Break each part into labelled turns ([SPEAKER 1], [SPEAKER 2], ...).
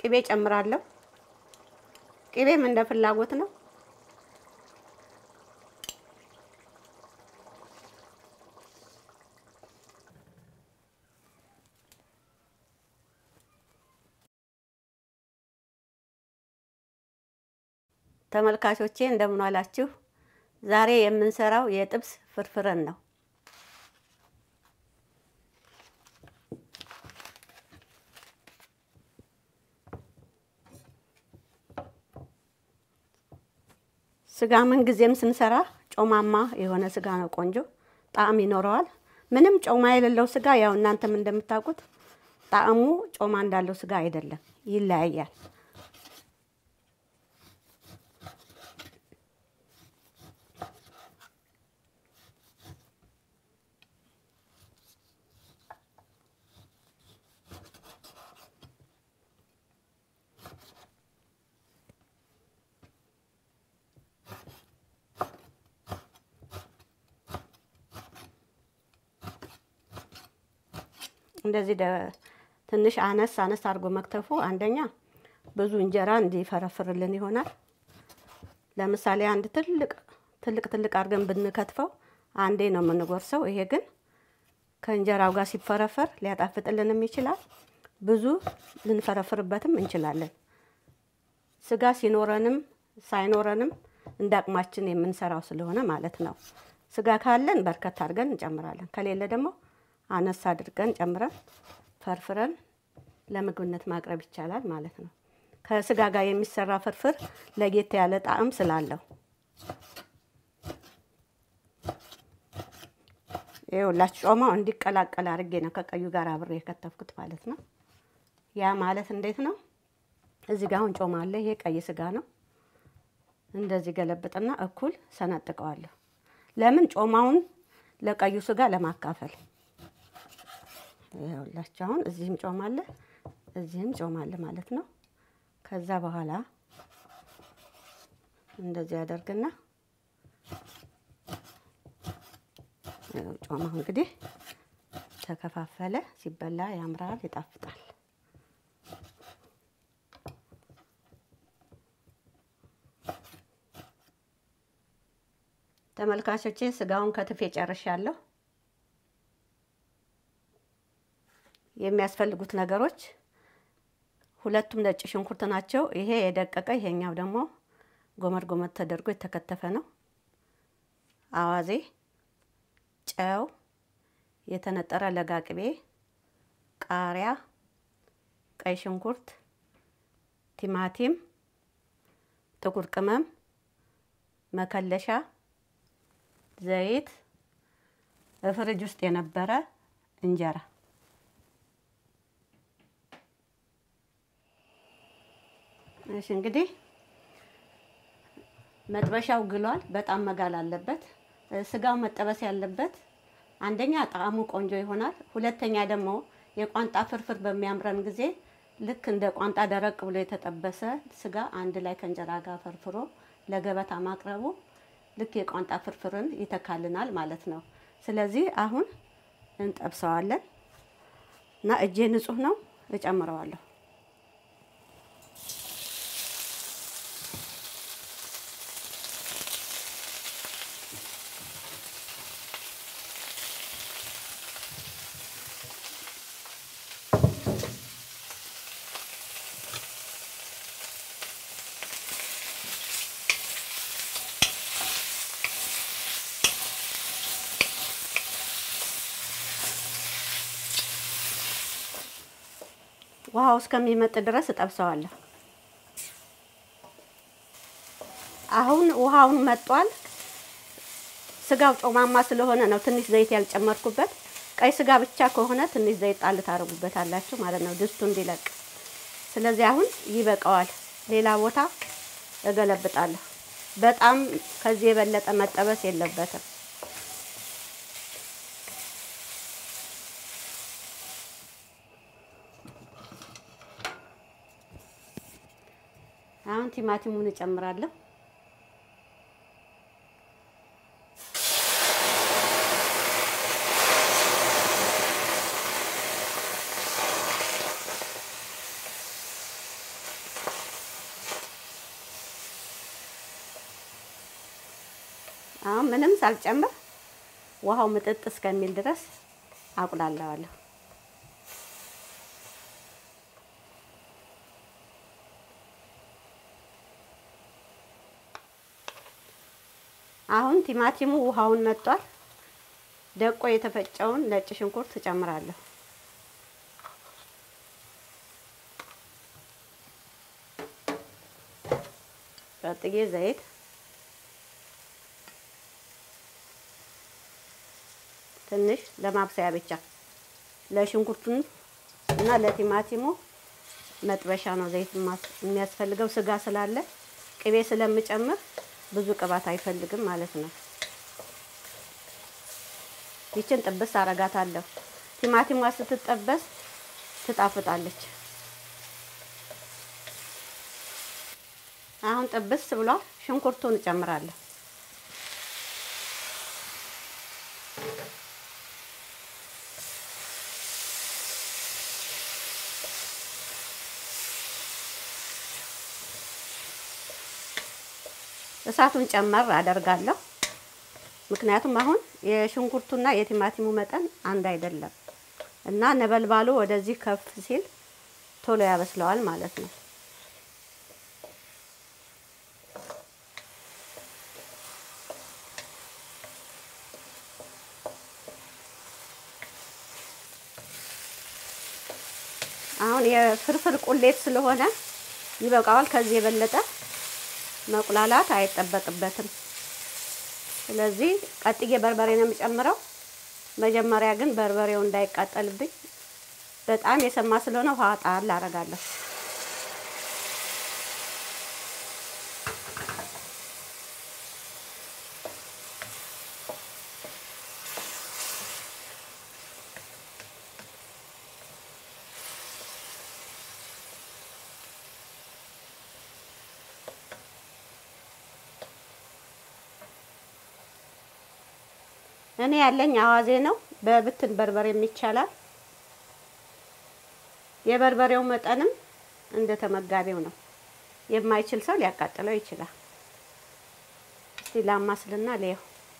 [SPEAKER 1] ቅቤ ጨምራለሁ። ቅቤም እንደ ፍላጎት ነው። ተመልካቾቼ እንደምን ዋላችሁ? ዛሬ የምንሰራው የጥብስ ፍርፍርን ነው። ስጋ ምን ጊዜም ስንሰራ ጮማማ የሆነ ስጋ ነው ቆንጆ ጣዕም ይኖረዋል። ምንም ጮማ የሌለው ስጋ ያው እናንተም እንደምታውቁት ጣዕሙ ጮማ እንዳለው ስጋ አይደለም፣ ይለያያል። እንደዚህ ትንሽ አነስ አነስ አድርጎ መክተፉ አንደኛ ብዙ እንጀራ እንዲፈረፍርልን ይሆናል። ለምሳሌ አንድ ትልቅ ትልቅ ትልቅ አድርገን ብንከትፈው አንዴ ነው የምንጎርሰው። ይሄ ግን ከእንጀራው ጋር ሲፈረፈር ሊያጣፍጥልንም ይችላል። ብዙ ልንፈረፍርበትም እንችላለን። ስጋ ሲኖረንም ሳይኖረንም እንደ አቅማችን የምንሰራው ስለሆነ ማለት ነው። ስጋ ካለን በርከት አድርገን እንጨምራለን። ከሌለ ደግሞ አነስ አድርገን ጨምረን ፈርፍረን ለምግብነት ማቅረብ ይቻላል ማለት ነው። ከስጋ ጋር የሚሰራ ፍርፍር ለየት ያለ ጣዕም ስላለው ይኸውላችሁ ጮማው እንዲቀላቀል አድርጌ ነው ከቀዩ ጋር አብሬ የከተፍኩት ማለት ነው። ያ ማለት እንዴት ነው? እዚህ ጋር አሁን ጮማ አለ። ይሄ ቀይ ስጋ ነው። እንደዚህ ገለብጥና እኩል ሰነጥቀዋለሁ። ለምን ጮማውን ለቀዩ ስጋ ለማካፈል ይኸውላችሁ አሁን እዚህም ጮማ አለ፣ እዚህም ጮማ አለ ማለት ነው። ከዛ በኋላ እንደዚህ ያደርግና ጮማው እንግዲህ ተከፋፈለ። ሲበላ ያምራል፣ ይጣፍጣል። ተመልካቾቼ ስጋውን ከትፌ ጨርሻለሁ። የሚያስፈልጉት ነገሮች ሁለቱም ነጭ ሽንኩርት ናቸው። ይሄ የደቀቀ ይሄኛው ደግሞ ጎመድ ጎመድ ተደርጎ የተከተፈ ነው። አዋዜ፣ ጨው፣ የተነጠረ ለጋ ቅቤ፣ ቃሪያ፣ ቀይ ሽንኩርት፣ ቲማቲም፣ ጥቁር ቅመም፣ መከለሻ፣ ዘይት፣ ፍሪጅ ውስጥ የነበረ እንጀራ እሺ እንግዲህ መጥበሻው ግሏል። በጣም መጋል አለበት። ስጋው መጠበስ ያለበት አንደኛ ጣዕሙ ቆንጆ ይሆናል። ሁለተኛ ደግሞ የቋንጣ ፍርፍር በሚያምረን ጊዜ ልክ እንደ ቋንጣ ደረቅ ብሎ የተጠበሰ ስጋ አንድ ላይ ከእንጀራ ጋር ፈርፍሮ ለገበታ ማቅረቡ ልክ የቋንጣ ፍርፍርን ይተካልናል ማለት ነው። ስለዚህ አሁን እንጠብሰዋለን እና እጄ ንጹህ ነው፣ እጨምረዋለሁ ውሃው እስከሚመጥ ድረስ እጠብሰዋለሁ። አሁን ውሃውን መጧል። ስጋው ጮማማ ስለሆነ ነው ትንሽ ዘይት ያልጨመርኩበት። ቀይ ስጋ ብቻ ከሆነ ትንሽ ዘይት ጣል ታደርጉበታላችሁ ማለት ነው ድስቱ እንዲለቅ። ስለዚህ አሁን ይበቃዋል። ሌላ ቦታ እገለብጣለሁ። በጣም ከዚህ የበለጠ መጠበስ የለበትም። አሁን ቲማቲሙን እጨምራለሁ። አሁን ምንም ሳልጨምር ውሃው ምጥጥ እስከሚል ድረስ አቁላለዋለሁ። አሁን ቲማቲሙ ውሃውን መጧል። ደቆ የተፈጨውን ነጭ ሽንኩርት እጨምራለሁ። ቀጥዬ ዘይት ትንሽ ለማብሰያ ብቻ ለሽንኩርቱን እና ለቲማቲሙ መጥበሻ ነው ዘይት የሚያስፈልገው። ስጋ ስላለ ቅቤ ስለምጨምር ብዙ ቅባት አይፈልግም ማለት ነው። ይችን ጥብስ አረጋታለሁ። ቲማቲሟ ስትጠበስ ትጣፍጣለች። አሁን ጥብስ ብሏል። ሽንኩርቱን እጨምራለሁ። እሳቱን ጨመር አደርጋለሁ። ምክንያቱም አሁን የሽንኩርቱና የቲማቲሙ መጠን አንድ አይደለም እና ነበልባሉ ወደዚህ ከፍ ሲል ቶሎ ያበስለዋል ማለት ነው። አሁን የፍርፍር ቁሌት ስለሆነ ይበቃዋል። ከዚህ የበለጠ መቁላላት አይጠበቅበትም። ስለዚህ ቀጥዬ በርበሬ ነው የምጨምረው። መጀመሪያ ግን በርበሬው እንዳይቃጠልብኝ በጣም የሰማ ስለሆነ ውሃ ጣል አደርጋለሁ። እኔ ያለኝ አዋዜ ነው። በብትን በርበሬም ይቻላል። የበርበሬው መጠንም እንደ ተመጋቢው ነው። የማይችል ሰው ሊያቃጥለው ይችላል። እስቲ ላማስልና ልየው።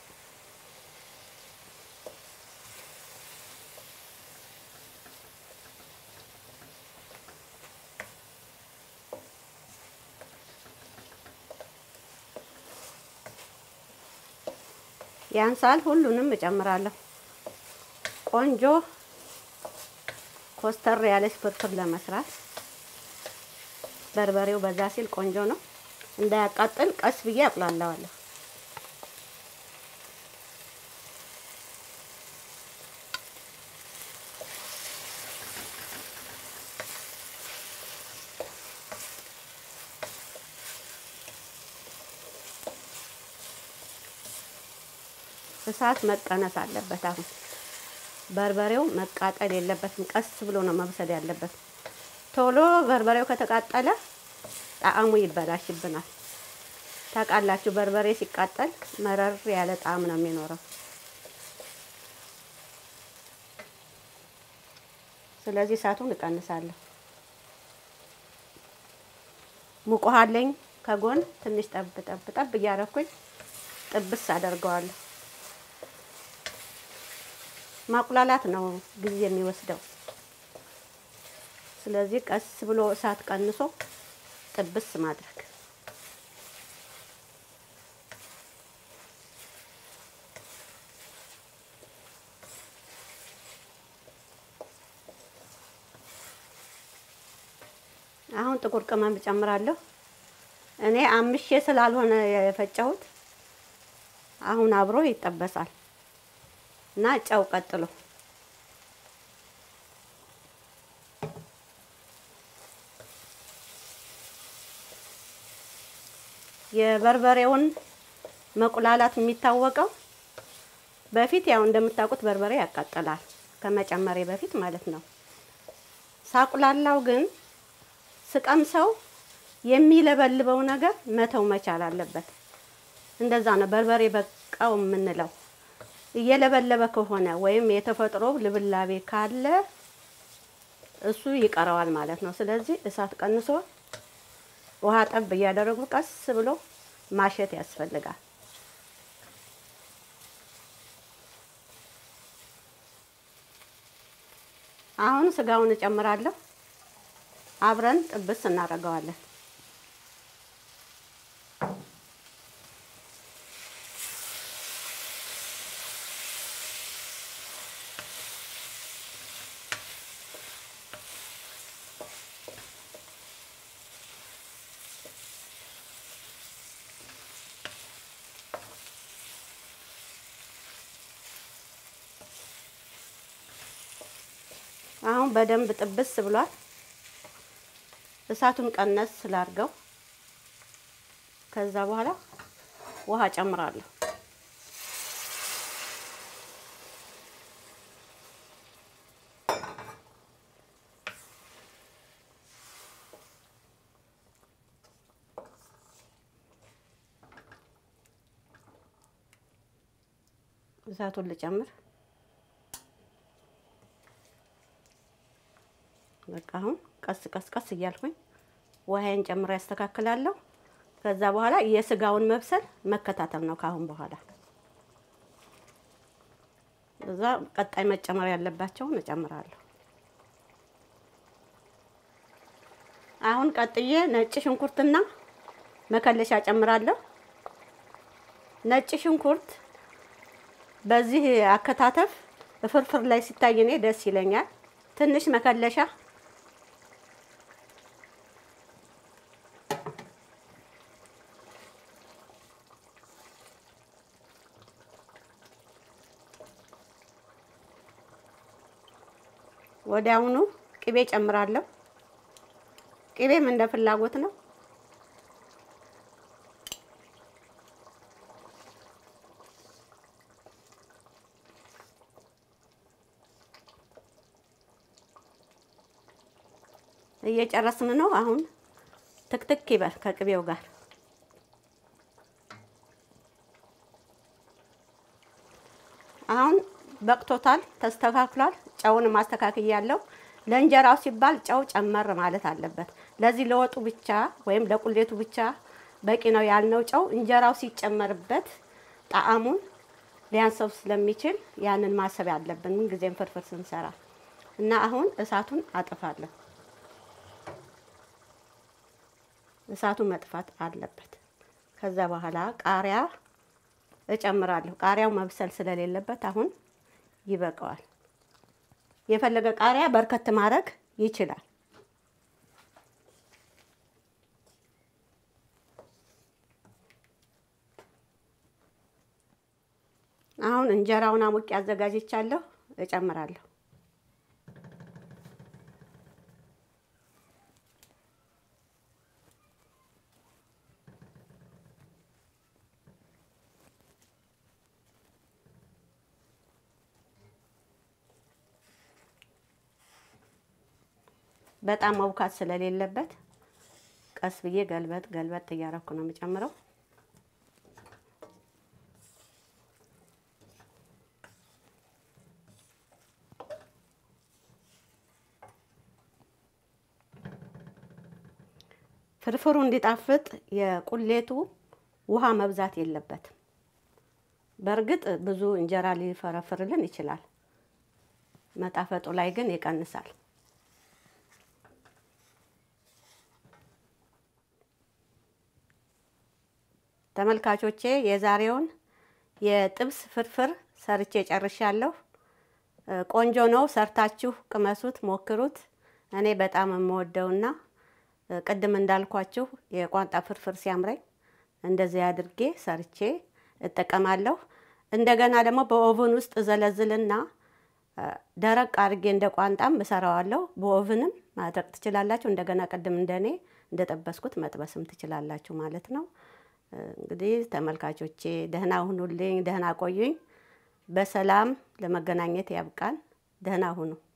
[SPEAKER 1] ያንሳል። ሁሉንም እጨምራለሁ። ቆንጆ ኮስተር ያለች ፍርፍር ለመስራት በርበሬው በዛ ሲል ቆንጆ ነው። እንዳያቃጥል ቀስ ብዬ አቁላለዋለሁ። እሳት መቀነስ አለበት። አሁን በርበሬው መቃጠል የለበትም። ቀስ ብሎ ነው መብሰል ያለበት። ቶሎ በርበሬው ከተቃጠለ ጣዕሙ ይበላሽብናል። ታውቃላችሁ፣ በርበሬ ሲቃጠል መረር ያለ ጣዕም ነው የሚኖረው። ስለዚህ እሳቱን እቀንሳለሁ። ሙቅ ውሃ አለኝ ከጎን ትንሽ ጠብ ጠብ ጠብ እያረኩኝ ጥብስ አደርገዋለሁ። ማቁላላት ነው ጊዜ የሚወስደው። ስለዚህ ቀስ ብሎ እሳት ቀንሶ ጥብስ ማድረግ። አሁን ጥቁር ቅመም እጨምራለሁ። እኔ አምሼ ስላልሆነ የፈጨሁት አሁን አብሮ ይጠበሳል እና ጨው ቀጥሎ የበርበሬውን መቁላላት የሚታወቀው በፊት ያው እንደምታውቁት በርበሬ ያቃጥላል ከመጨመሬ በፊት ማለት ነው። ሳቁላላው ግን ስቀምሰው የሚለበልበው ነገር መተው መቻል አለበት። እንደዛ ነው በርበሬ በቃው የምንለው። እየለበለበ ከሆነ ወይም የተፈጥሮ ልብላቤ ካለ እሱ ይቀረዋል ማለት ነው። ስለዚህ እሳት ቀንሶ ውሃ ጠብ እያደረጉ ቀስ ብሎ ማሸት ያስፈልጋል። አሁን ስጋውን እጨምራለሁ። አብረን ጥብስ እናደርገዋለን። አሁን በደንብ ጥብስ ብሏል። እሳቱን ቀነስ ስላርገው ከዛ በኋላ ውሃ ጨምራለሁ። እሳቱን ልጨምር። በቃ አሁን ቀስ ቀስ ቀስ እያልኩኝ ውሃዬን ጨምሬ ያስተካክላለሁ። ከዛ በኋላ የስጋውን መብሰል መከታተል ነው ከአሁን በኋላ። እዛ ቀጣይ መጨመር ያለባቸውን እጨምራለሁ። አሁን ቀጥዬ ነጭ ሽንኩርትና መከለሻ ጨምራለሁ። ነጭ ሽንኩርት በዚህ አከታተፍ ፍርፍር ላይ ሲታይ እኔ ደስ ይለኛል። ትንሽ መከለሻ ወዲያውኑ ቅቤ ጨምራለሁ። ቅቤም እንደ ፍላጎት ነው። እየጨረስን ነው። አሁን ትክትክ ይበል ከቅቤው ጋር አሁን በቅቶታል፣ ተስተካክሏል። ጨውን ማስተካከያለሁ። ለእንጀራው ሲባል ጨው ጨመር ማለት አለበት። ለዚህ ለወጡ ብቻ ወይም ለቁሌቱ ብቻ በቂ ነው ያልነው ጨው እንጀራው ሲጨመርበት ጣዕሙን ሊያንሰው ስለሚችል ያንን ማሰብ ያለብን ምን ጊዜም ፍርፍር ስንሰራ እና አሁን እሳቱን አጥፋለሁ። እሳቱ መጥፋት አለበት። ከዛ በኋላ ቃሪያ እጨምራለሁ። ቃሪያው መብሰል ስለሌለበት አሁን ይበቃዋል። የፈለገ ቃሪያ በርከት ማድረግ ይችላል። አሁን እንጀራውን አሙቄ አዘጋጅቻለሁ፣ እጨምራለሁ። በጣም መውካት ስለሌለበት ቀስ ብዬ ገልበጥ ገልበጥ እያረኩ ነው የምጨምረው። ፍርፍሩ እንዲጣፍጥ የቁሌቱ ውሃ መብዛት የለበትም። በእርግጥ ብዙ እንጀራ ሊፈረፍርልን ይችላል። መጣፈጡ ላይ ግን ይቀንሳል። ተመልካቾቼ የዛሬውን የጥብስ ፍርፍር ሰርቼ ጨርሻለሁ። ቆንጆ ነው። ሰርታችሁ ቅመሱት፣ ሞክሩት። እኔ በጣም የምወደውና ቅድም እንዳልኳችሁ የቋንጣ ፍርፍር ሲያምረኝ እንደዚህ አድርጌ ሰርቼ እጠቀማለሁ። እንደገና ደግሞ በኦቨን ውስጥ ዘለዝልና ደረቅ አድርጌ እንደ ቋንጣም እሰራዋለሁ። በኦቨንም ማድረግ ትችላላችሁ። እንደገና ቅድም እንደኔ እንደጠበስኩት መጥበስም ትችላላችሁ ማለት ነው። እንግዲህ ተመልካቾቼ ደህና ሁኑልኝ፣ ደህና ቆዩኝ። በሰላም ለመገናኘት ያብቃን። ደህና ሁኑ።